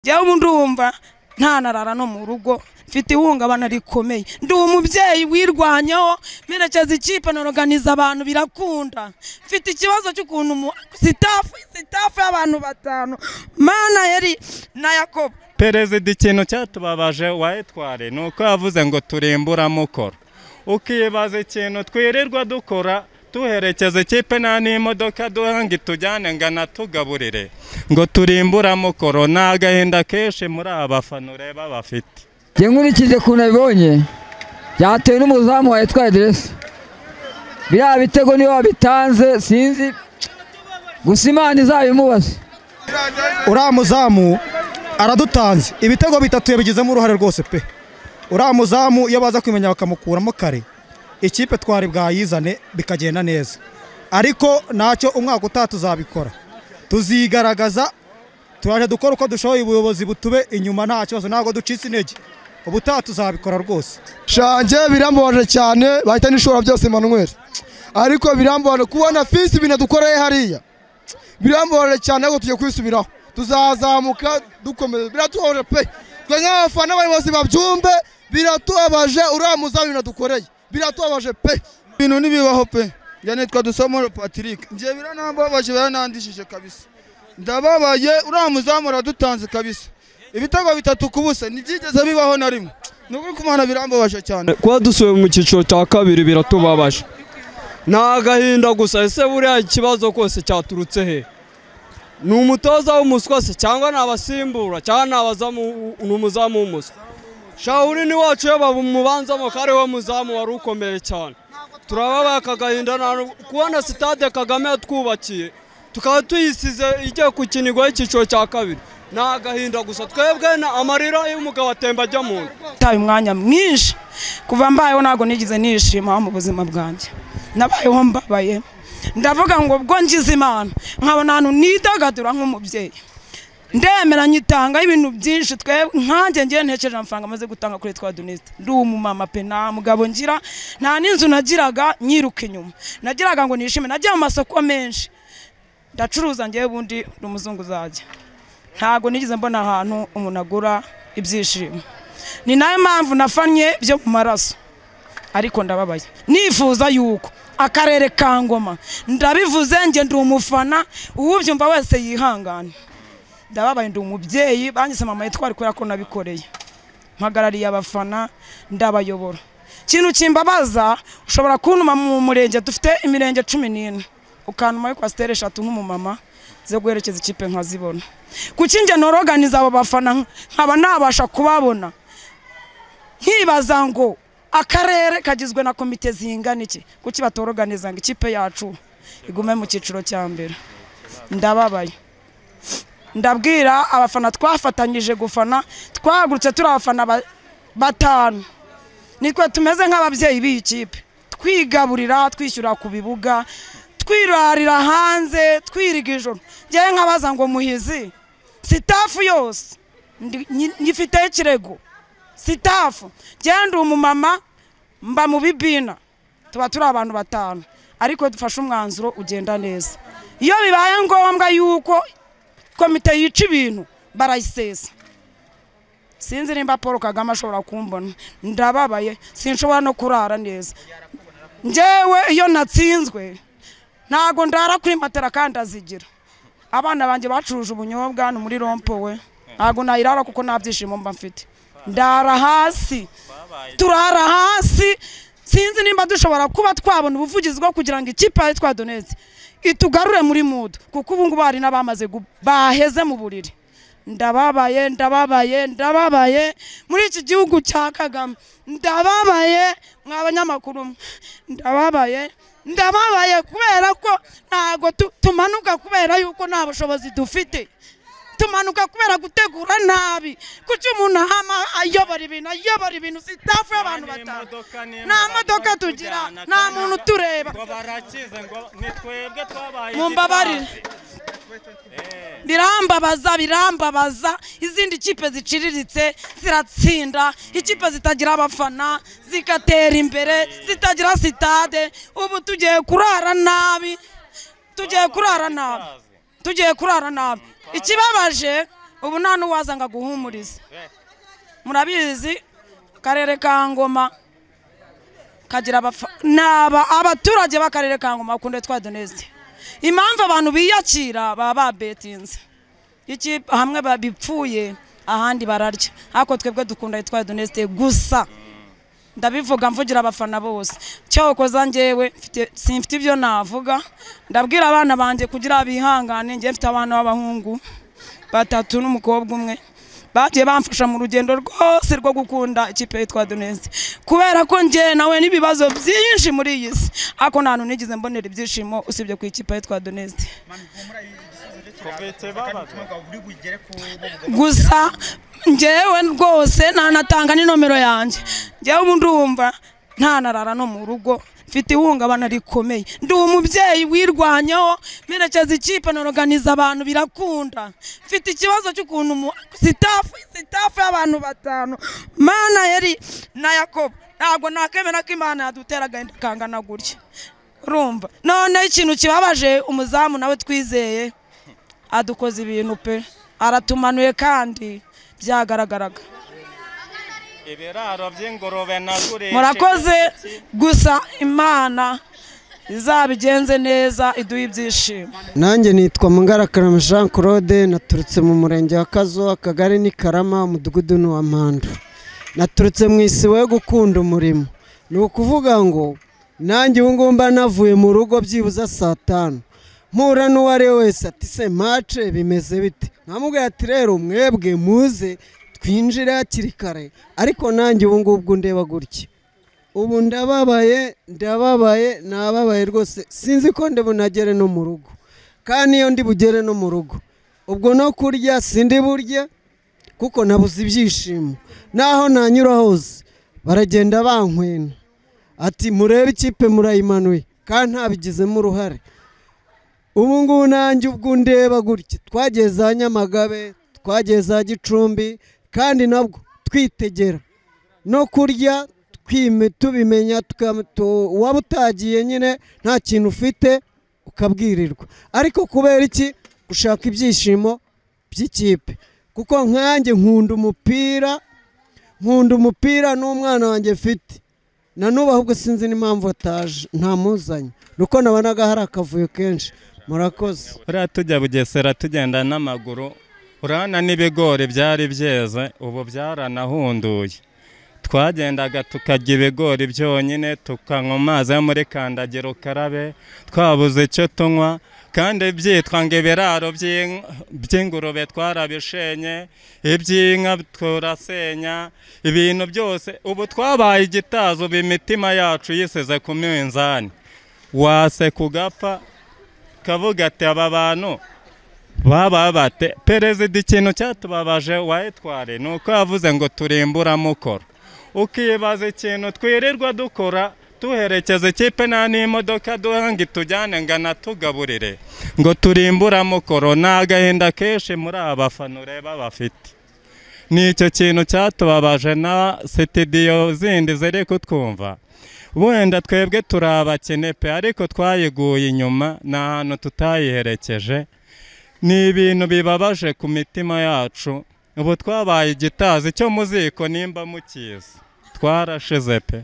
njyewe ubu ndumva ntanarara no mu rugo mfite ihungabana rikomeye ndi umubyeyi wirwanyeho merekeza ikipe noroganiza abantu birakunda mfite ikibazo cy'ukuntu sitafu sitafu y'abantu batanu mana yari na yakobo perezida ikintu cyatubabaje wayitware ni uko yavuze ngo turimburamukoro ukibaza ikintu twirirwa dukora tuherekeza ikipe nta n'imodoka duha ngo itujyane ngo anatugaburire ngo turimburamukoro ni agahinda kenshi muri aba bafana ureba bafite njye nkurikije ukuntu abibonye byatewe n'umuzamu wawe utwaye deresi biriya bitego niyo wabitanze sinzi gusa imana izabimubaze uriya muzamu aradutanze ibitego bitatu yabigizemo uruhare rwose pe uriya muzamu iyo baza kumenya bakamukuramo kare ikipe twari bwayizane bikagenda neza ariko ntacyo umwaka utaha tuzabikora tuzigaragaza turaje dukora uko dushoboye ubuyobozi butube inyuma nta kibazo ntabwo ducitse intege ubutaha tuzabikora rwose shange birambabaje cyane bahita n'ishobora byose Emmanuel ariko birambabaje kubona fisi ibintu dukoreye hariya birambabaje cyane ariko tugiye kwisubiraho tuzazamuka dukomeza biratubabaje pe twe nk'abafana abayobozi babyumve biratubabaje uriya muzamu ibintu dukoreye biratubabaje pe ibintu ntibibaho pe njye nitwa dusomoro patrick njye biranambabaje biranandishije kabisa ndababaye uriya muzamu aradutanze kabisa ibitego bitatu ku busa ntibyigeze bibaho na rimwe ni ukuri kumana birambabaje cyane kuba dusubiye mu cyiciro cya kabiri biratubabaje ni agahinda gusa ese buriya ikibazo kose cyaturutse he ni umutoza w'umuswa se cyangwa ni abasimbura cyangwa ni abazamu ni umuzamu w'umuswa shawuri ni wacu iyo bamubanzamo ko ariwe muzamu wari ukomeye cyane turababaye aka gahinda nta n'ubwo- kubona sitade kagame yatwubakiye tukaba tuyisize igiye gukinirwaho icyiciro cya kabiri ni agahinda gusa twebwe ni amarira y'umugabo atemba ajya mu nda taye umwanya mwinshi kuva mbayeho ntabwo nigeze nishima mu buzima bwanjye nabayeho mbabaye ndavuga ngo ubwo ngize imana nkabona ahantu nidagadura nk'umubyeyi ndemera nyitangaho ibintu byinshi twebwe nkanjye ngiye ntekereje amafaranga amaze gutanga kuri twa donisite ndi umumama pe nta mugabo ngira nta n'inzu nagiraga nyiruka inyuma nagiraga ngo nishime nagiye mu masoko menshi ndacuruza ngewe ubundi ni umuzungu uzajya ntabwo nigeze mbona ahantu umuntu agura ibyishimo ni nayo mpamvu nafanye byo mu maraso ariko ndababaye nifuza yuko akarere ka ngoma ndabivuze njye ndi umufana uwubyumva wese yihangane ndababaye ndi umubyeyi banyise mama yitwara kubera ko nabikoreye mpagarariye abafana ndabayobora ikintu kimbabaza ushobora kuntuma mu murenge dufite imirenge cumi n'ine ukantuma yo kwasitere eshatu nk'umumama zo guherekeza ikipe nkazibona kuki njye noroganiza abo bafana nkaba nabasha kubabona nkibaza ngo akarere kagizwe na komite zingana iki kuki batoroganiza ngo ikipe yacu igume mu cyiciro cya mbere ndababaye ndabwira abafana twafatanyije gufana twahagurutse turi abafana ba- batanu nitwe tumeze nk'ababyeyi b'iyi kipe twigaburira twishyura ku bibuga twirarira hanze twiriga ijoro ngewe nkabaza ngo muhizi sitafu yose ndi- nyi- nyifiteho ikirego sitafu genda umumama mba mu bibina tuba turi abantu batanu ariko dufashe umwanzuro ugenda neza iyo bibaye ngombwa yuko komite yica ibintu barayisesa sinzi nimba paul kagame ashobora kumbona ndababaye sinshobora no kurara neza njyewe iyo natsinzwe ntago ndara kuri matera kandi azigira abana banjye bacuruje ubunyobwa ni muri rompo we ntago nayirara kuko nta byishimo mba mfite ndara hasi turara hasi sinzi nimba dushobora kuba twabona ubuvugizi bwo kugira ngo ikipe yawe twa donetse itugarure muri mudu kuko ubu ngubu hari n'abamaze gu- baheze mu buriri ndababaye ndababaye ndababaye muri iki gihugu cya kagame ndababaye mwa banyamakuru mwe, ndababaye ndababaye kubera ko ntago tu- tumanuka kubera yuko nta bushobozi dufite tumanuka kubera gutegura nabi kuki umuntu ahama ayobora ibintu ayobora ibintu sitafu y'abantu batanu nta modoka tugira nta muntu utureba ngo barakize ngo ni twebwe twabaye mumbabarire birambabaza birambabaza izindi kipe ziciriritse ziratsinda ikipe zitagira abafana zigatera imbere zitagira sitade ubu tugiye kurara nabi tugiye kurara nabi tugiye kurara nabi ikibabaje ubu nta n'uwaza ngo aguhumurize murabizi akarere ka ngoma kagira abafa- naba abaturage b'akarere ka ngoma bakunda twa doneste impamvu abantu biyakira baba babetinze iki hamwe babipfuye ahandi bararya ariko twebwe dukunda twa doneste gusa ndabivuga mvugira abafana bose cyakoza njyewe mfite- simfite ibyo navuga ndabwira abana banjye kugira bihangane njye mfite abana b'abahungu batatu n'umukobwa umwe bagiye bamfasha mu rugendo rwose rwo gukunda ikipe yitwa donesi kubera ko njye nawe n'ibibazo byinshi muri iyi si ariko nta hantu nigeze mbonera ibyishimo usibye ku ikipe yitwa donesi gusa njyewe rwose ntanatanga n'inomero yanjye njyewe ubu ndumva ntanarara no mu rugo mfite ihungabana rikomeye ndi umubyeyi wirwanyeho merekeza ikipe noroganiza abantu birakunda mfite ikibazo cy'ukuntu mu- sitafu sitafu y'abantu batanu mana yari na yakobo ntabwo nakemera ko imana yadutera agahinda kangana gutya urumva noneho ikintu kibabaje umuzamu nawe twizeye adukoze ibintu pe aratumanuye kandi byagaragaraga ibiraro by'ingurube nagurisha murakoze gusa imana izabigenze neza iduhe ibyishimo nanjye nitwa mungarakarama jean claude naturutse mu murenge wa kazo akagari ni karama umudugudu ni wa mpando naturutse mu isibo yo gukunda umurimo ni ukuvuga ngo nanjye ubu ngubu mba navuye mu rugo byibuze saa tanu mpura n'uwo ari we wese ati se mace bimeze bite nkamubwira ati rero mwebwe muze twinjire hakiri kare ariko nanjye ubu ngubu ubwo ndeba gutya ubu ndababaye ndababaye nababaye rwose sinzi ko ndi bunagere no mu rugo kandi iyo ndi bugere no mu rugo ubwo no kurya sindi burya kuko nabuze ibyishimo naho nanyura hose baragenda bankwena ati murebe ikipe murayimanuye kandi ntabigizemo uruhare ubu ngubu nanjye ubwo ndeba gutya twagiye za nyamagabe twagiye za gicumbi kandi nabwo twitegera no kurya twime tubimenya tuka- tu- waba utagiye nyine nta kintu ufite ukabwirirwa ariko kubera iki gushaka ibyishimo by'ikipe kuko nkanjye nkunda umupira nkunda umupira n'umwana wanjye mfite na n'ubu ahubwo sinzi n'impamvu ataje ntamuzanye ni uko nabonaga hari akavuyo kenshi murakoze buriya tujya bugesera tugenda n'amaguru urabona n'ibigori byari byeze ubu byaranahunduye twagendaga tukarya ibigori byonyine tukanywa amazi yo muri kandagira ukarabe twabuze icyo tunywa kandi byitwa ngo ibiraro by'in- by'ingurube twarabishenye iby'inka turasenya ibintu byose ubu twabaye igitazo ubu imitima yacu yisize ku minzani wase kugapfa kavuga ati aba bantu baba bate perezida ikintu cyatubabaje wayitware ni uko yavuze ngo turimburamukoro ukibaza ikintu twirirwa dukora tuherekeza ikipe nta n'imodoka duha ngo itujyane ngo anatugaburire ngo turimburamukoro ni agahinda kenshi muri aba bafana ureba bafite ni icyo kintu cyatubabaje na sitidiyo zindi ziri kutwumva wenda twebwe turi abakene pe ariko twayiguye inyuma ni ahantu tutayiherekeje ni ibintu bibabaje ku mitima yacu ubu twabaye igitazi cyo mu ziko nimba mukizi twarashize pe